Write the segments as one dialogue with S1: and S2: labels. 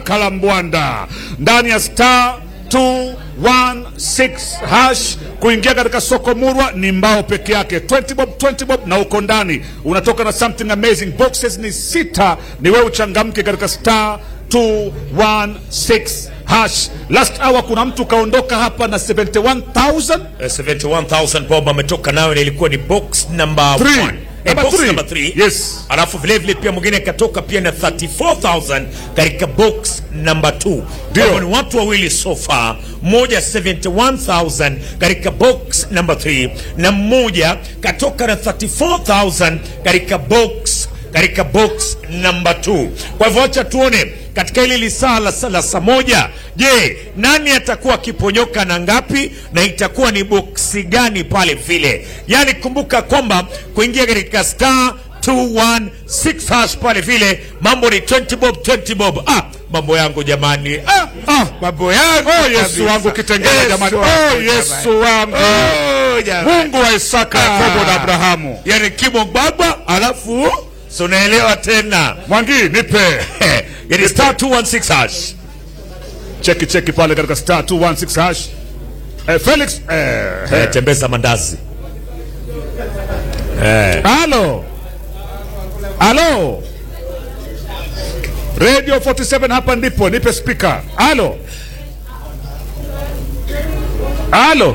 S1: Kalambwanda ndani ya star 216 hash kuingia katika soko murwa ni mbao peke yake 20 bob 20 bob na uko ndani unatoka na something amazing boxes ni sita ni wewe uchangamke katika star 216 hash last hour kuna mtu kaondoka hapa na 71000
S2: Eh, 71,000 bob ametoka nayo na ilikuwa ni box number
S1: Three.
S2: one. Eh,
S1: Number
S2: box
S1: three.
S2: number three.
S1: Yes.
S2: alafu vile vile pia mwingine akatoka pia na 34000 katika box number 2
S1: Ndio.
S2: Kwa hivyo ni watu wawili so far mmoja 71000 katika box number 3 na mmoja katoka na 34000 katika box katika box number 2 kwa hivyo acha tuone katika hili lisaa la, la saa moja je nani atakuwa akiponyoka na ngapi na itakuwa ni boksi gani pale vile yaani kumbuka kwamba kuingia katika star 216 hash pale vile mambo ni 20 bob 20 bob ah mambo yangu jamani ah, ah mambo yangu
S1: oh yesu
S2: kabisa.
S1: wangu kitengela
S2: Yesu
S1: jamani
S2: wangu,
S1: oh
S2: jamani.
S1: yesu wangu
S2: Oh, jamani.
S1: mungu wa isaka yakobo na abrahamu
S2: yani kimo baba alafu so unaelewa tena
S1: mwangi nipe
S2: yani star 216 hash
S1: cheki cheki pale katika star 216 hash eh, felix eh,
S2: eh, tembeza mandazi
S1: halo halo radio 47 hapa ndipo nipe spika halo halo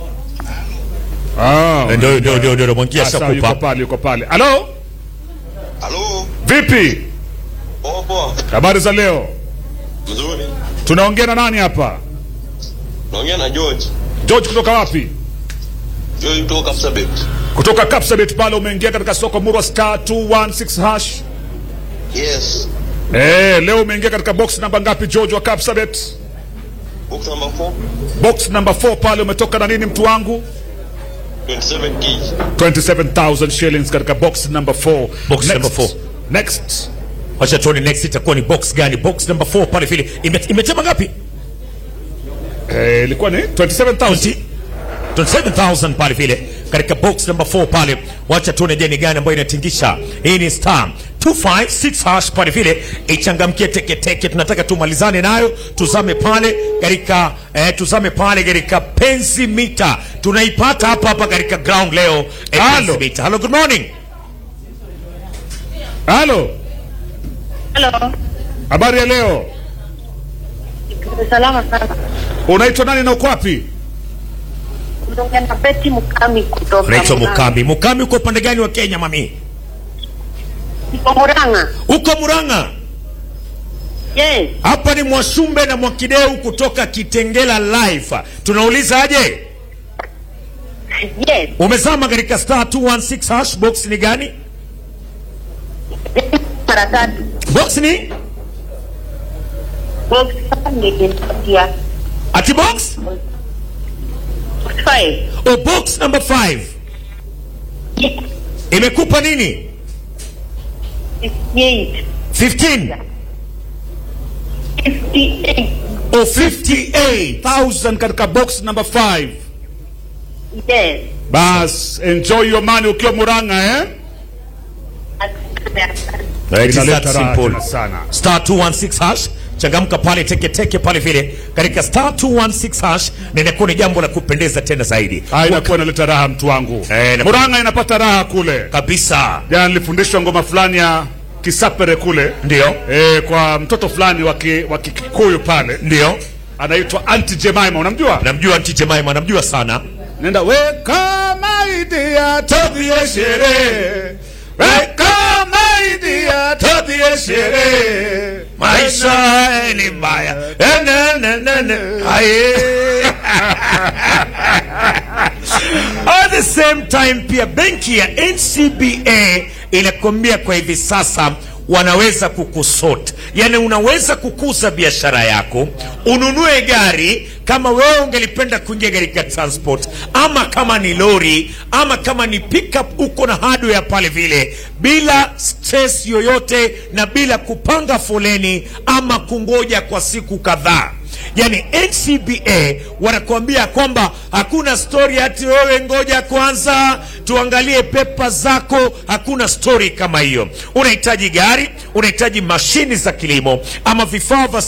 S1: Ah,
S2: ndio ndio ndio ndio mwangia
S1: sasa yuko
S2: shakupa
S1: pale yuko pale halo
S3: Halo,
S1: vipi
S3: poa poa.
S1: habari za leo
S3: Mzuri.
S1: tunaongea na nani hapa
S3: Naongea na George.
S1: george kutoka wapi
S3: George kutoka Kapsabet.
S1: kutoka kapsabet pale umeingia katika soko murwa star 216 hash
S3: Yes.
S1: Eh, leo umeingia katika box namba ngapi George wa Kapsabet?
S3: Box number 4,
S1: Box namba 4 pale umetoka na nini mtu wangu?
S3: 27 kg.
S1: 27000 shillings katika box number 4.
S2: Box number four.
S1: Next.
S2: wacha tuone next itakuwa ni box gani box number 4 pale vile Ime- imetema ngapi
S1: Eh, ilikuwa ni 27000.
S2: 27000 pale vile katika box number 4 pale wacha tuone je ni gani ambayo inatingisha hii ni star 256 hash pale vile ichangamkie teketeke tunataka tumalizane nayo tuzame pale katika eh, tuzame pale katika penzi mita tunaipata hapa hapa katika ground leo eh,
S1: Halo.
S2: penzi mita hello good morning
S1: Halo.
S4: Halo,
S1: Habari ya leo.
S4: salama sana.
S1: Unaitwa nani na uko wapi?
S4: Unaongea na Betty Mukami kutoka
S2: unaitwa
S4: Murang'a.
S2: mukami mukami uko upande gani wa kenya mami
S4: Niko Murang'a.
S2: uko muranga
S4: Yes,
S2: hapa ni mwashumbe na mwakideu kutoka kitengela live tunauliza aje
S4: yes.
S2: umezama katika star 216 hash box ni gani
S4: Mara tatu.
S2: box ni
S4: Box nilipatia
S2: ati box
S4: box five.
S2: o box number 5
S4: Yes,
S2: imekupa nini
S4: eight.
S2: 15
S4: Fifty-eight.
S2: o 58
S1: 1000 katika box number 5.
S4: Yes.
S1: Bas, enjoy your money ukiwa Murang'a eh?
S2: It is that
S1: Inaleta raha
S2: simple.
S1: tena sana.
S2: star 216 hash changamka pale teketeke pale vile katika star 216 hash na inakuwa ni jambo la kupendeza tena zaidi
S1: Ah, inakuwa inaleta raha mtu wangu.
S2: Eh, na-
S1: Murang'a inapata raha kule.
S2: kabisa
S1: Jana nilifundishwa ngoma fulani ya Kisapere kule.
S2: ndio
S1: Eh, kwa mtoto fulani wa ki- wa Kikuyu pale
S2: ndio
S1: anaitwa Auntie Jemima, unamjua?
S2: namjua Auntie Jemima namjua sana
S1: Nenda weka maidia todhie sherehe, weka maidia todhie sherehe,
S2: maisha ni mbaya Eh, na, na, na, na. Aye. at the same time pia benki ya ncba inakwambia kwa hivi sasa wanaweza kukusot yani unaweza kukuza biashara yako ununue gari kama wewe ungelipenda kuingia katika transport ama kama ni lori ama kama ni pickup uko na hardware pale vile bila stress yoyote na bila kupanga foleni ama kungoja kwa siku kadhaa yani ncba wanakuambia kwamba hakuna stori hati wewe ngoja kwanza tuangalie pepa zako hakuna stori kama hiyo unahitaji gari unahitaji mashini za kilimo ama vifaa vya